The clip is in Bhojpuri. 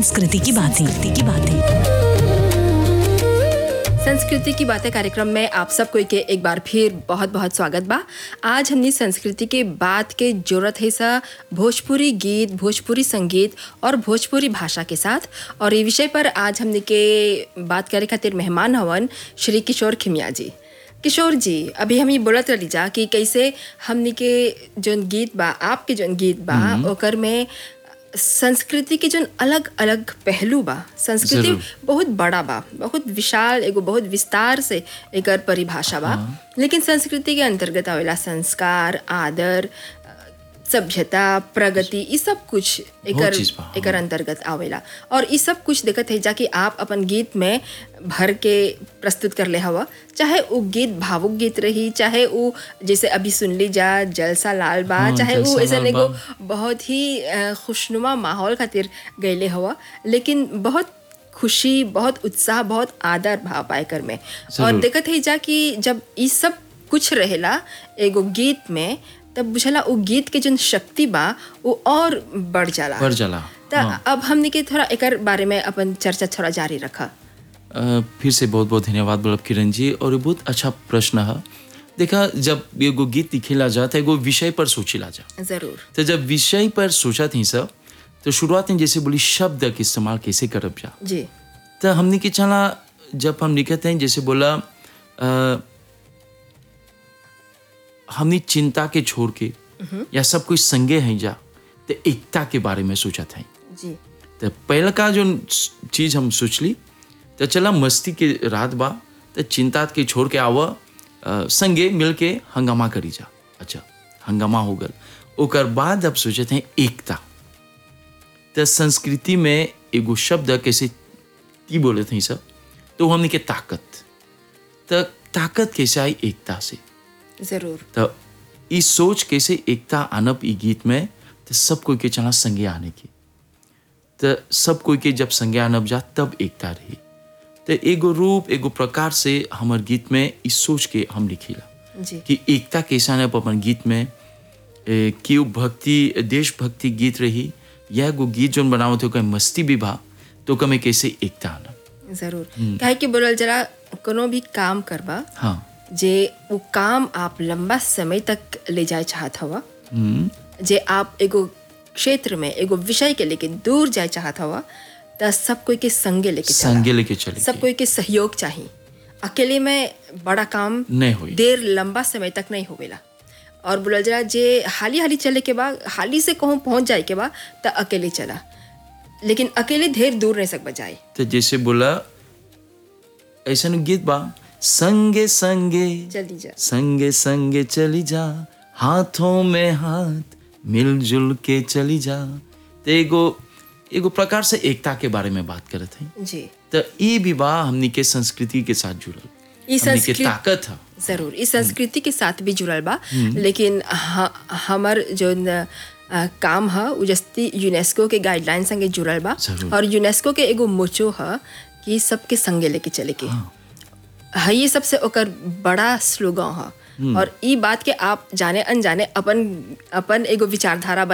संस्कृति की बातें की बातें संस्कृति की बातें कार्यक्रम में आप सबको के एक बार फिर बहुत बहुत स्वागत बा आज हमने संस्कृति के बात के जरूरत है सा भोजपुरी गीत भोजपुरी संगीत और भोजपुरी भाषा के साथ और ये विषय पर आज हमने के बात करे खातिर मेहमान हवन श्री किशोर खिमिया जी किशोर जी अभी हम ये बोलत रही जा कि कैसे हमने के जोन गीत बा आपके जोन गीत बा ओकर में संस्कृति के जोन अलग अलग पहलू बा संस्कृति जरूर। बहुत बड़ा बा बहुत विशाल एगो बहुत विस्तार से एकर परिभाषा बा लेकिन संस्कृति के अंतर्गत आवेला संस्कार आदर अ, सभ्यता प्रगति ई सब कुछ एकर चीज़ बा, हाँ। एकर अंतर्गत आवेला और ई सब कुछ देखत है जाकि आप अपन गीत में भर के प्रस्तुत कर ले हवा चाहे वो गीत भावुक गीत रही चाहे वो जैसे अभी सुन ली जा जलसा लाल बा हाँ, चाहे वो जलसा ऐसा लाल एगो बा। बहुत ही अ, खुशनुमा माहौल खातिर गैले हवा लेकिन बहुत खुशी बहुत उत्साह बहुत आदर भाव पाएकर में और जरूर। देखत है जा कि जब ई सब कुछ रहेला एगो गीत में तब बुझला वो गीत के जोन शक्ति बा वो और बढ़ जाला बढ़ जाला, त हाँ। अब हमने के थोड़ा एकर बारे में अपन चर्चा थोड़ा जारी रखा अ, फिर से बहुत बहुत धन्यवाद बोलब किरण जी और ये बहुत अच्छा प्रश्न है देखा जब एगो गीत लिखेला जा तो एगो विषय पर सोचिला जा जरूर तो जब विषय पर सोचा थी सब तो शुरुआत में जैसे बोली शब्द के इस्तेमाल कैसे करब जा जी तो हमने की चला जब हम लिखते हैं जैसे बोला अ, हमने चिंता के छोड़ के या सब कुछ संगे हैं जा तो एकता के बारे में सोचा था जी तो पहला का जो चीज हम सोचली तो चला मस्ती के रात बा तो चिंता के छोड़ के आवा अ, संगे मिल के हंगामा करी जा अच्छा हंगामा हो गल ओकर बाद अब सोचे थे एकता तो संस्कृति में एगो शब्द कैसे की बोले थे सब तो हमने के ताकत तो ताकत कैसे आई एकता से जरूर तो ई सोच कैसे एकता आनब ई गीत में तो सब कोई के चला संगे आने की तो सब कोई के जब संगे आनब जा तब एकता रही तो एगो रूप एगो प्रकार से हमर गीत में ई सोच के हम लिखीला जी कि एकता कैसे आनब अपन गीत में ए, कि उ भक्ति देशभक्ति गीत रही या एगो गीत जोन बनावत हो कहीं मस्ती भी बा तो कमे कैसे एकता आनब जरूर काहे कि बोलल जरा कोनो भी काम करबा हाँ जे वो काम आप लंबा समय तक ले जाए चाहत हवा हम्म, जे आप एगो क्षेत्र में एगो विषय के लेके दूर जाए चाहत हवा त सब कोई के संगे लेके चला संगे लेके चले सब कोई के सहयोग चाहिए अकेले में बड़ा काम नहीं होई। देर लंबा समय तक नहीं होवेला और बोलल जरा जे हाली हाली चले के बाद हाली से कहूँ पहुँच जाए के बाद त अकेले चला लेकिन अकेले ढेर दूर नहीं सक बजाए तो जैसे बोला ऐसा गीत बा संगे संगे जल्दी जा संगे संगे चली जा हाथों में हाथ मिलजुल के चली जा तो एगो एगो प्रकार से एकता के बारे में बात करत हैं जी तो ई विवाह हमनी के संस्कृति के साथ जुड़ल ई हमनी के संस्कृति ताकत है जरूर इस संस्कृति के साथ भी जुड़ल बा लेकिन ह- हमर जो न, अ, काम है उ जस्ती यूनेस्को के गाइडलाइन संगे जुड़ल बा जरूर। और यूनेस्को के एगो मोचो है कि सबके संगे लेके चले के है ये सबसे ओकर बड़ा स्लोगन है और ई बात के आप जाने अनजाने अपन अपन एगो विचारधारा